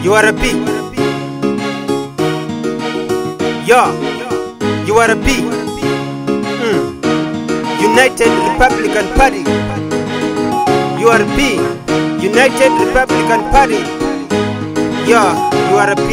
You are a B. Yo, you are a B. Mm. United Republican Party. You are a B. United Republican Party. Yo, you are a B.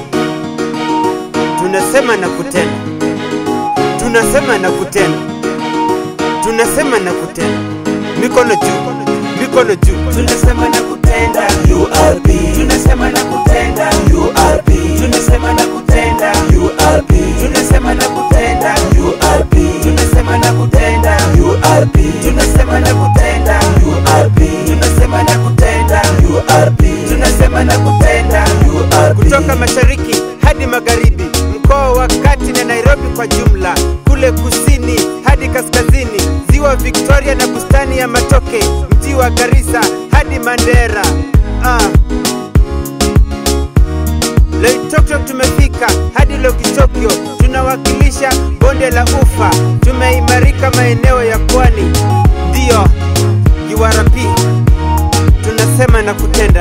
Tunasema na kutenda. Tunasema na kutenda. Tunasema na kutenda. Mikono juu. Mikono juu. tunasema na kutenda URP tunasema na kutenda URP tunasema na kutenda URP tunasema na kutenda URP tunasema na kutenda URP tunasema na kutenda URP tunasema na kutenda URP tunasema na kutenda URP kutoka mashariki hadi magharibi, mkoa wa kati na Nairobi kwa jumla, kule kusini hadi kaskazini, ziwa Victoria na bustani ya Matoke, mji wa Garissa hadi Mandera. Ah. Loitoktok tumefika hadi Lokitokyo, tunawakilisha bonde la Ufa, tumeimarika maeneo ya pwani. Ndiyo URP, tunasema na kutenda.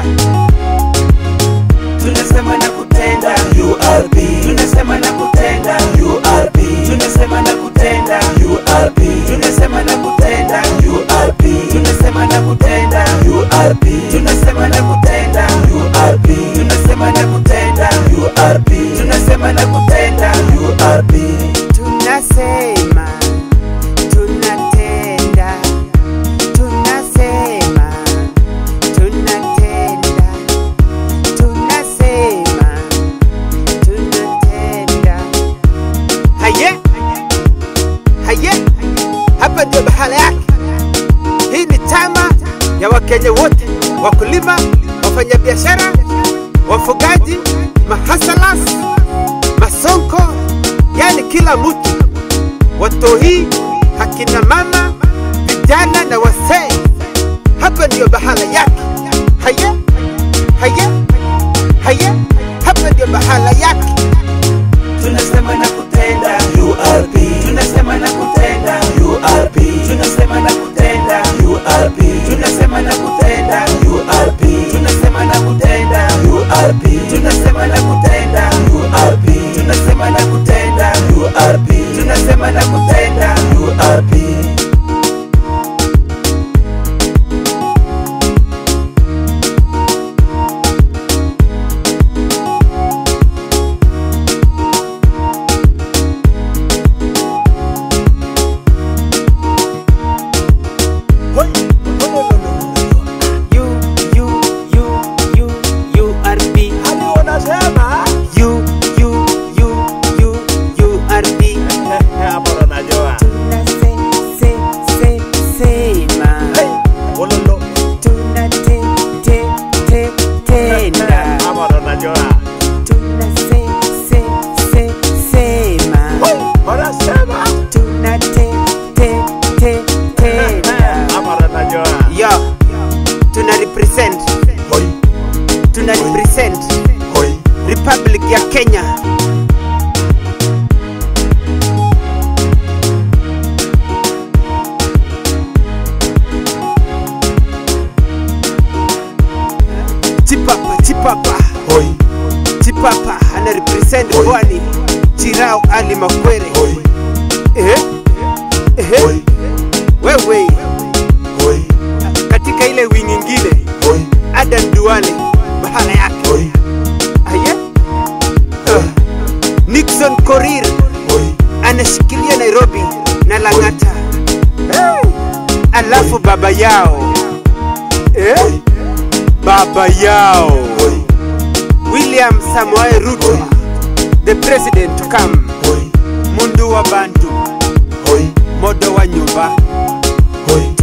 tunasema na kutenda URP tunasema na kutenda URP tunasema na kutenda URP tunasema na kutenda URP tunasema na kutenda URP tunasema na kutenda URP tunasema na kutenda URP tunasema na kutenda URP Tunasema, tunatenda, tunasema, tunatenda, tunasema, tunatenda. Haye, haye, hapa ndio bahala yake. Hii ni chama ya Wakenya wote, wakulima, wafanyabiashara, wafugaji, mahasalas, masonko, yani kila mtu, watoi, akina mama, vijana na wasee. Hapa ndiyo bahala yake. Haye, haye, haye, hapa ndiyo bahala yake. tunasema na kutenda URP tunasema na kutenda URP tunasema na kutenda URP tunasema na kutenda URP tunasema na kutenda URP tunasema na kutenda URP tunasema na kutenda URP tunasema na kutenda URP You, you, you, you, you are B. You, you, you, you, you are B. Tunase, se, se, sema. Tunate, te, te, tenda. Tunase, se, se, sema. Tunate, te, te, tenda. Yo, tuna represent, tuna represent Republic ya Kenya. Chipapa, chipapa, chipapa ana represent Oi. Pwani. Chirao Ali Makwere. Eh? Eh? Wewe katika ile wing ingine Adan Duale bahala yake. Aye? Uh, Nixon Korir anashikilia Nairobi na Lang'ata. Hey! Alafu baba yao eh? baba yao William Samoei Ruto the president to come mundu wa bantu modo wa nyumba Oi,